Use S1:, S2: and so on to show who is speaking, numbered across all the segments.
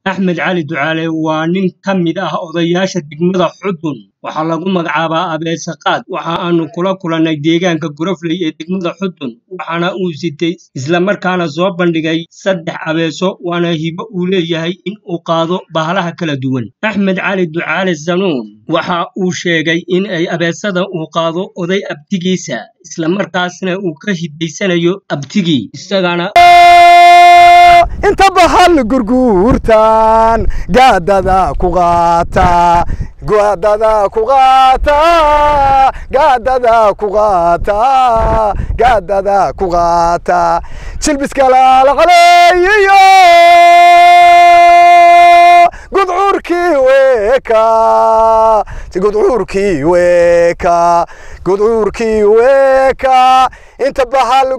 S1: axmed cali ducaale waa nin ka mid ah odayaasha degmada xudun waxaa lagu magacaabaa abeese qaad waxa aanu kula kulannay deegaanka gurofley ee degmada xudun waxaana uu sitay islamarkaana soo bandhigay saddex abeeso waana hibo uu leeyahay in uu qaado bahalaha kala duwan axmed cali ducaale sanuun waxa uu sheegay in ay abeesada uu qaado oday abtigiisa islamarkaasna uu ka hidaysanayo abtigii isagana
S2: inta bahal gurguurtan gaadada ku qaata gaadada ku qaata gaadada ku qaata gaadada ku qaata jilbiska laalacaleeyiyo gudcuurkii weeka gudcuurkii weeka gudcuurkii weeka inta bahal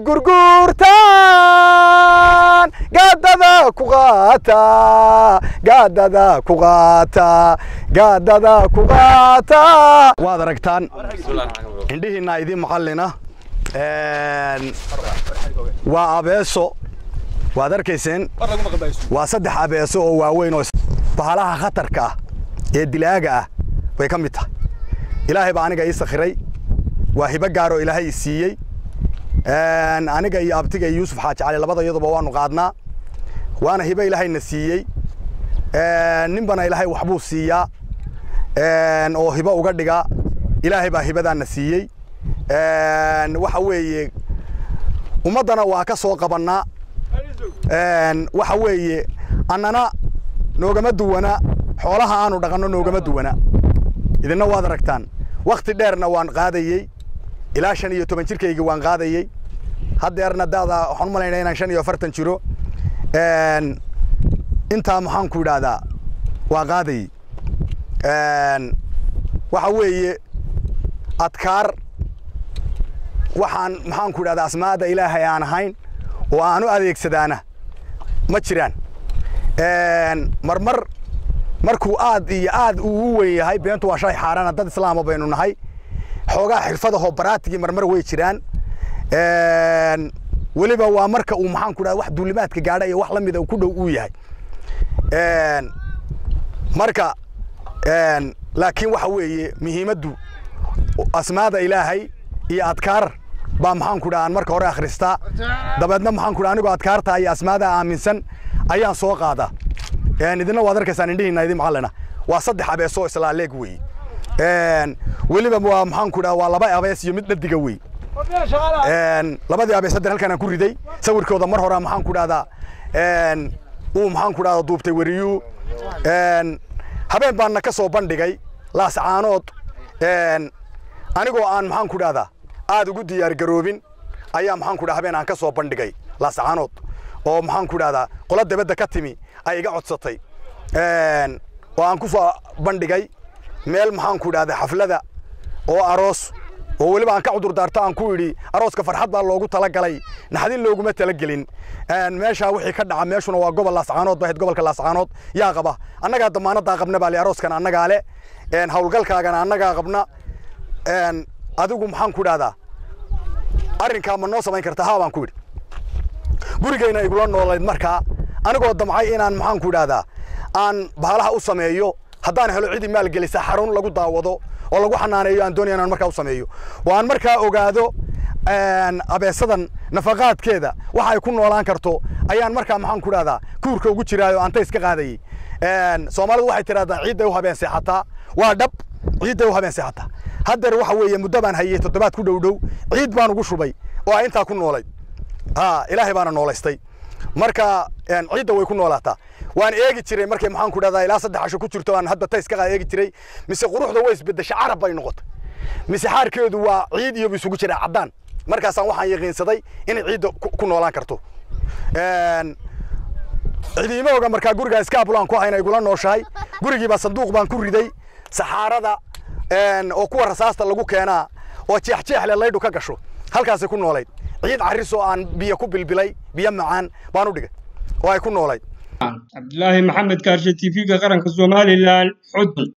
S2: gurguurtan gaadada ku qaata gaadada ku qaata gaadada ku qaata waad aragtaan indhihiinaa idiin macallina waa abeeso waad arkayseen waa saddex abeeso oo waaweyn oo bahalaha khatarka ah ee dilaaga ah bay ka mid tahay ilaahay baa aniga ii sakhiray waa hibo gaaroo ilaahay i siiyey aniga iyo abtiga iyo yuusuf xaaji cali labada iyaduba waanu qaadnaa waana hibo ilaahayna siiyey ninbana ilaahay waxbuu siiyaa oo hibo uga dhiga ilaahay baa hibadaana siiyey waxa weeye ummaddana waa ka soo qabannaa waxa weeye annana noogama duwana xoolaha aanu dhaqanno noogama duwana idinna waad aragtaan wakhti dheerna waan qaadayey ilaa shan iyo toban jirkayga waan qaadayey haddeerna daada waxaan u malaynaa inaan shan iyo afartan jiro intaa maxaan ku idhaahdaa waa qaadayey waxa weeye adkaar waxaan maxaan ku idhahdaa asmaada ilaahay aan ahayn oo aan u adeegsadaana ma jiraan marmar markuu aad iyo aad uu u weyn yahay beentu waa shay xaaraana dad islaama baynu nahay xoogaa xirfadahoo baraatigii marmar way jiraan weliba waa marka uu maxaan ku dhahda wax duulimaadka gaadha iyo wax la mida ku dhow uu yahay marka laakiin waxa weeye muhiimaddu asmaada ilaahay iyo adkaar baa maxaan ku dhaha aan marka hore akhristaa dabeedna maxaan ku dhaha anigoo adkaarta iyo asmaada aaminsan ayaan soo qaadaa idina waad arkaysaan indhihiina idin macallina waa saddex abeesoo islaaleeg wey weliba waa maxaan ku dhaha waa laba abees iyo mid dhadiga wey labadii abees haddeer halkaan aan ku riday sawirkooda mar hore maxaan ku dhahdaa uu maxaan ku dhahdaa duubtay weriyuu habeen baana ka soo bandhigay laascaanood anigoo aan maxaan ku dhahdaa aad ugu diyaar garoobin ayaa maxaan ku dhaha habeen aan ka soo bandhigay laascaanood oo maxaan ku dhahdaa qola dabadda ka timi ay iga codsatay oo aan ku soo bandhigay meel maxaan ku dhahdaa xaflada oo aroos oo weliba aan ka cudur daarto aan ku idhi arooska farxad baa loogu talagalay naxdin looguma talagelin meeshaa wixii ka dhaca meeshuna waa gobol laascaanood bahayd gobolka laascaanood yaa qaba annagaa damaanadaa qabna baa le arooskan annagaa le hawlgalkaagana annagaa qabna adigu maxaan ku dhahdaa arrinkaa ma noo samayn karta haa baan ku idhi gurigayna igula noolayd markaa anigoo damcay inaan maxaan ku dhahdaa aan bahalaha u sameeyo haddaan helo cidii maalgelisa xarun lagu daawado oo lagu xanaaneeyo aan doonaya inaan markaa u sameeyo oo aan markaa ogaado abeesadan nafaqaadkeeda waxa ay ku noolaan karto ayaan markaa maxaan ku dhahdaa kuurka ugu jiraayo aan tays ka qaadayey soomaalidu waxay tidhahdaa ciidday u habeen seexataa waa dhab ciidday u habeen seexataa haddeer waxa weeye muddo baan hayey toddobaad ku dhow dhow ciid baan ugu shubay oo ay intaa ku noolayd ha ilaahay baana noolaystay marka ciidda way ku noolaataa waan eegi jiray markay maxaan ku dhahdaa ilaa saddex casho ku jirto aan hadda tays ka qaa eegi jiray mise quruxda way isbedesha carab bay noqotay mise xaarkeedu waa ciid iyo isugu jira caddaan markaasaan waxaan yaqiinsaday inay ciidda ku noolaan karto cidiima oga markaa gurigaa iskaabulaan ku hayna igula nooshahay gurigiibaa sanduuq baan ku riday saxaarada oo kuwa rasaasta lagu keenaa oo jeexjeexle laydhu ka gasho halkaasay ku noolayd ciid carris oo aan biyo ku bilbilay biyo macaan baan u dhigay oo ay ku noolayd
S1: cabdilaahi maxamed kaarshe tv-ga qaranka somalilan xudun